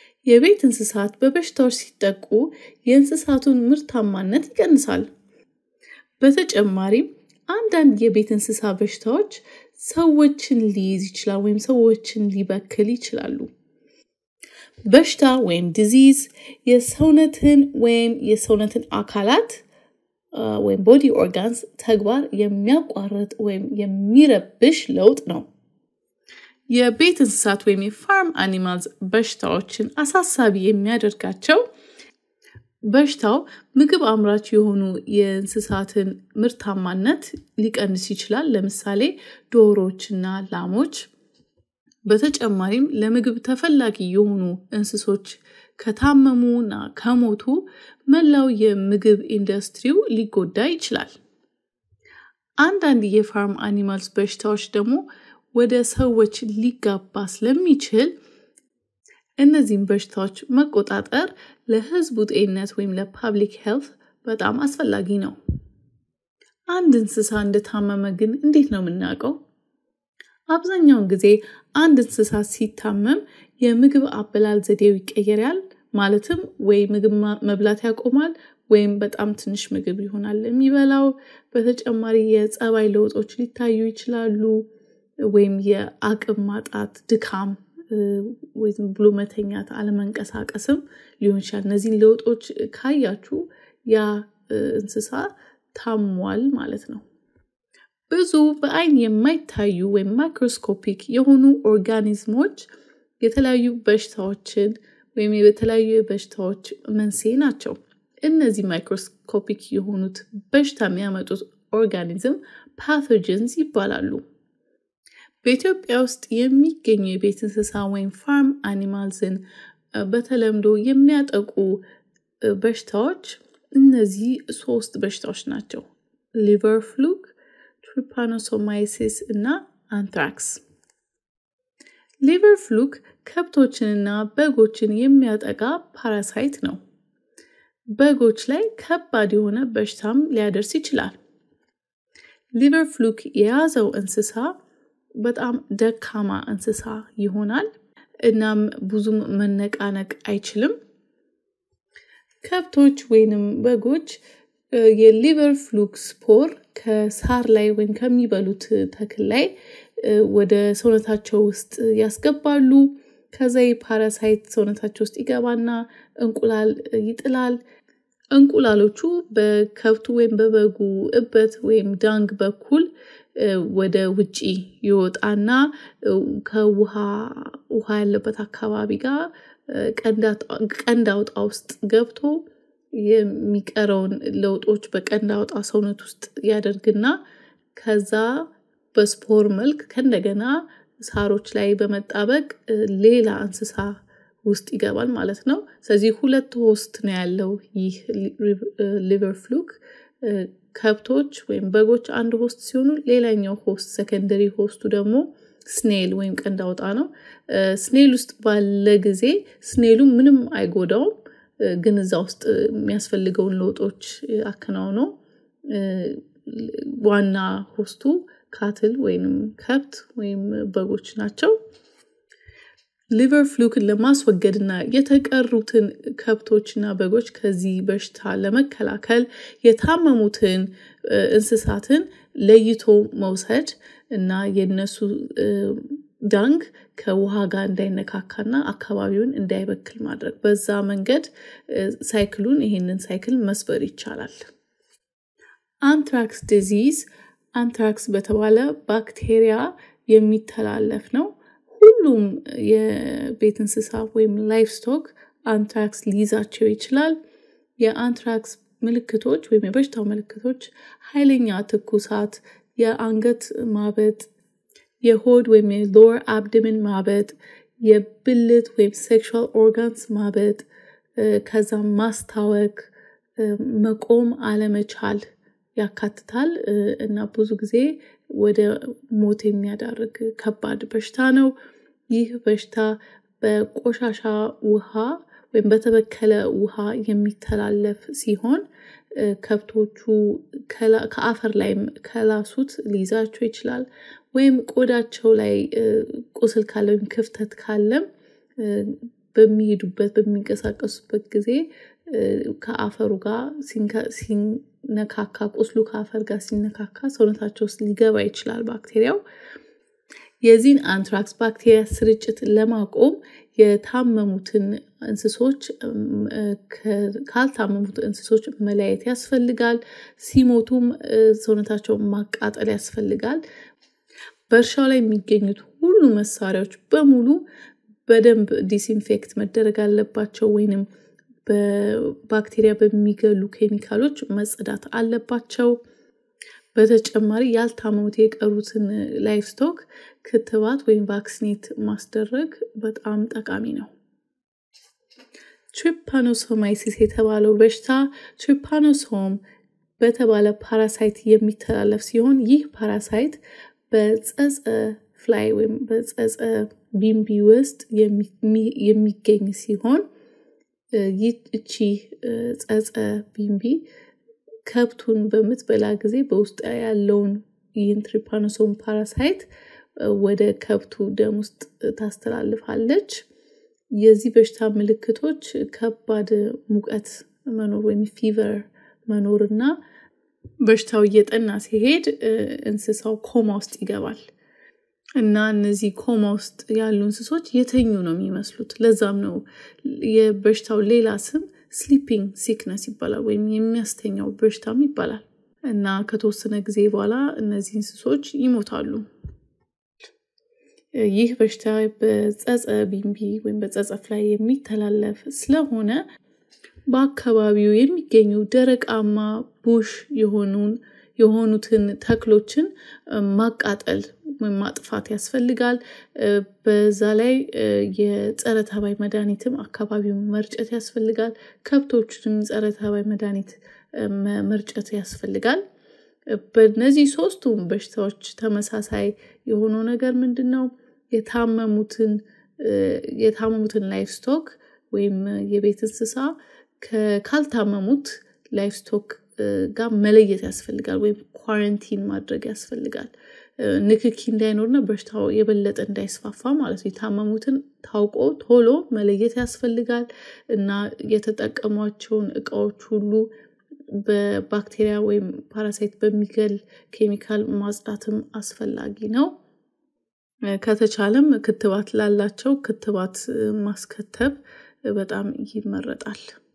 የቤት እንስሳት በበሽታዎች ሲጠቁ የእንስሳቱን ምርታማነት ይቀንሳል። በተጨማሪም አንዳንድ የቤት እንስሳ በሽታዎች ሰዎችን ሊይዝ ይችላል ወይም ሰዎችን ሊበክል ይችላሉ። በሽታ ወይም ዲዚዝ የሰውነትን ወይም የሰውነትን አካላት ወይም ቦዲ ኦርጋንስ ተግባር የሚያቋርጥ ወይም የሚረብሽ ለውጥ ነው። የቤት እንስሳት ወይም የፋርም አኒማልስ በሽታዎችን አሳሳቢ የሚያደርጋቸው በሽታው ምግብ አምራች የሆኑ የእንስሳትን ምርታማነት ሊቀንስ ይችላል። ለምሳሌ ዶሮዎችና ላሞች። በተጨማሪም ለምግብ ተፈላጊ የሆኑ እንስሶች ከታመሙና ከሞቱ መላው የምግብ ኢንዱስትሪው ሊጎዳ ይችላል። አንዳንድ የፋርም አኒማልስ በሽታዎች ደግሞ ወደ ሰዎች ሊጋባ ስለሚችል እነዚህም በሽታዎች መቆጣጠር ለሕዝቡ ጤንነት ወይም ለፓብሊክ ሄልት በጣም አስፈላጊ ነው። አንድ እንስሳ እንደታመመ ግን እንዴት ነው የምናውቀው? አብዛኛውን ጊዜ አንድ እንስሳ ሲታመም የምግብ አበላል ዘዴው ይቀየራል። ማለትም ወይ ምግብ መብላት ያቆማል ወይም በጣም ትንሽ ምግብ ይሆናል የሚበላው። በተጨማሪ የጸባይ ለውጦች ሊታዩ ይችላሉ። ወይም የአቅም ማጣት፣ ድካም ወይ ዝም ብሎ መተኛት፣ አለመንቀሳቀስም ሊሆን ይችላል። እነዚህን ለውጦች ካያችሁ ያ እንስሳ ታሟል ማለት ነው። ብዙ በአይን የማይታዩ ወይም ማይክሮስኮፒክ የሆኑ ኦርጋኒዝሞች የተለያዩ በሽታዎችን ወይም የተለያዩ በሽታዎች መንስኤ ናቸው። እነዚህ ማይክሮስኮፒክ የሆኑት በሽታ የሚያመጡት ኦርጋኒዝም ፓቶጀንስ ይባላሉ። በኢትዮጵያ ውስጥ የሚገኙ የቤት እንስሳ ወይም ፋርም አኒማልስን በተለምዶ የሚያጠቁ በሽታዎች እነዚህ ሶስት በሽታዎች ናቸው። ሊቨር ፍሉክ፣ ትሪፓኖሶማይሲስ እና አንትራክስ። ሊቨር ፍሉክ ከብቶችንና በጎችን የሚያጠቃ ፓራሳይት ነው። በጎች ላይ ከባድ የሆነ በሽታም ሊያደርስ ይችላል። ሊቨር ፍሉክ የያዘው እንስሳ በጣም ደካማ እንስሳ ይሆናል። እናም ብዙም መነቃነቅ አይችልም። ከብቶች ወይንም በጎች የሊቨር ፍሉክ ስፖር ከሳር ላይ ወይም ከሚበሉት ተክል ላይ ወደ ሰውነታቸው ውስጥ ያስገባሉ። ከዛ ፓራሳይት ሰውነታቸው ውስጥ ይገባና እንቁላል ይጥላል። እንቁላሎቹ በከብቱ ወይም በበጉ እበት ወይም ዳንግ በኩል ወደ ውጪ ይወጣና ከውሃ ውሃ ያለበት አካባቢ ጋር ቀንድ አውጣ ውስጥ ገብቶ የሚቀረውን ለውጦች በቀንድ አውጣ ሰውነት ውስጥ ያደርግና ከዛ በስፖር መልክ ከእንደገና ሳሮች ላይ በመጣበቅ ሌላ እንስሳ ውስጥ ይገባል ማለት ነው። ስለዚህ ሁለት ሆስት ነው ያለው ይህ ሊቨር ፍሉክ። ከብቶች ወይም በጎች አንድ ሆስት ሲሆኑ ሌላኛው ሆስት ሰከንደሪ ሆስቱ ደግሞ ስኔል ወይም ቀንድ አውጣ ነው። ስኔል ውስጥ ባለ ጊዜ ስኔሉ ምንም አይጎዳውም፣ ግን እዛ ውስጥ የሚያስፈልገውን ለውጦች አከናውኖ ዋና ሆስቱ ካትል ወይም ከብት ወይም በጎች ናቸው። ሊቨር ፍሉክን ለማስወገድና የተቀሩትን ከብቶችና በጎች ከዚህ በሽታ ለመከላከል የታመሙትን እንስሳትን ለይቶ መውሰድ እና የነሱ ዳንግ ከውሃ ጋር እንዳይነካካና አካባቢውን እንዳይበክል ማድረግ፣ በዛ መንገድ ሳይክሉን ይሄንን ሳይክል መስበር ይቻላል። አንትራክስ ዲዚዝ አንትራክስ በተባለ ባክቴሪያ የሚተላለፍ ነው። ሁሉም የቤት እንስሳ ወይም ላይፍ ስቶክ አንትራክስ ሊይዛቸው ይችላል። የአንትራክስ ምልክቶች ወይም የበሽታው ምልክቶች ኃይለኛ ትኩሳት፣ የአንገት ማበጥ፣ የሆድ ወይም የሎወር አብድምን ማበጥ፣ የብልት ወይም ሴክሹዋል ኦርጋንስ ማበጥ፣ ከዛም ማስታወክ፣ መቆም አለመቻል ያካትታል እና ብዙ ጊዜ ወደ ሞት የሚያዳርግ ከባድ በሽታ ነው። ይህ በሽታ በቆሻሻ ውሃ ወይም በተበከለ ውሃ የሚተላለፍ ሲሆን ከብቶቹ ከአፈር ላይም ከላሱት ሊይዛቸው ይችላል። ወይም ቆዳቸው ላይ ቁስል ካለ ወይም ክፍተት ካለም በሚሄዱበት በሚንቀሳቀሱበት ጊዜ ከአፈሩ ጋር ሲነካካ ቁስሉ ከአፈር ጋር ሲነካካ ሰውነታቸው ውስጥ ሊገባ ይችላል ባክቴሪያው። የዚህን አንትራክስ ባክቴሪያ ስርጭት ለማቆም የታመሙትን እንስሶች ካልታመሙት እንስሶች መለያየት ያስፈልጋል። ሲሞቱም ሰውነታቸውን ማቃጠል ያስፈልጋል። በእርሻው ላይ የሚገኙት ሁሉ መሳሪያዎች በሙሉ በደንብ ዲስኢንፌክት መደረግ አለባቸው ወይንም በባክቴሪያ በሚገሉ ኬሚካሎች መጸዳት አለባቸው። በተጨማሪ ያልታመሙት የቀሩትን ላይፍ ስቶክ ክትባት ወይም ቫክሲኔት ማስደረግ በጣም ጠቃሚ ነው። ትሪፓኖሶማይሲስ የተባለው በሽታ ትሪፓኖሶም በተባለ ፓራሳይት የሚተላለፍ ሲሆን ይህ ፓራሳይት በጸጸ ፍላይ ወይም በጸጸ ቢምቢ ውስጥ የሚገኝ ሲሆን ይቺ ጸጸ ቢምቢ ከብቱን በምትበላ ጊዜ በውስጥ ያለውን ይህን ትሪፓኖሶም ፓራሳይት ወደ ከብቱ ደም ውስጥ ታስተላልፋለች። የዚህ በሽታ ምልክቶች ከባድ ሙቀት መኖር ወይም ፊቨር መኖር እና በሽታው እየጠና ሲሄድ እንስሳው ኮማ ውስጥ ይገባል እና እነዚህ ኮማ ውስጥ ያሉ እንስሶች የተኙ ነው የሚመስሉት። ለዛም ነው የበሽታው ሌላ ስም ስሊፒንግ ሲክነስ ይባላል ወይም የሚያስተኛው በሽታም ይባላል። እና ከተወሰነ ጊዜ በኋላ እነዚህ እንስሶች ይሞታሉ። ይህ በሽታ በጸጸ ቢምቢ ወይም በጸጸፍ ላይ የሚተላለፍ ስለሆነ በአካባቢው የሚገኙ ደረቃማ ቡሽ የሆኑን የሆኑትን ተክሎችን ማቃጠል ወይም ማጥፋት ያስፈልጋል። በዛ ላይ የጸረ ተባይ መድኃኒትም አካባቢውን መርጨት ያስፈልጋል። ከብቶችንም ጸረ ተባይ መድኃኒት መርጨት ያስፈልጋል። በእነዚህ ሶስቱም በሽታዎች ተመሳሳይ የሆነው ነገር ምንድን ነው? የታመሙትን የታመሙትን ላይፍ ስቶክ ወይም የቤት እንስሳ ካልታመሙት ላይፍ ስቶክ ጋር መለየት ያስፈልጋል ወይም ኳረንቲን ማድረግ ያስፈልጋል። ንክኪ እንዳይኖርና በሽታው የበለጠ እንዳይስፋፋ ማለት ነው። የታመሙትን ታውቆ ቶሎ መለየት ያስፈልጋል እና የተጠቀሟቸውን እቃዎች ሁሉ በባክቴሪያ ወይም ፓራሳይት በሚገል ኬሚካል ማጽዳትም አስፈላጊ ነው። ከተቻለም ክትባት ላላቸው ክትባት ማስከተብ በጣም ይመረጣል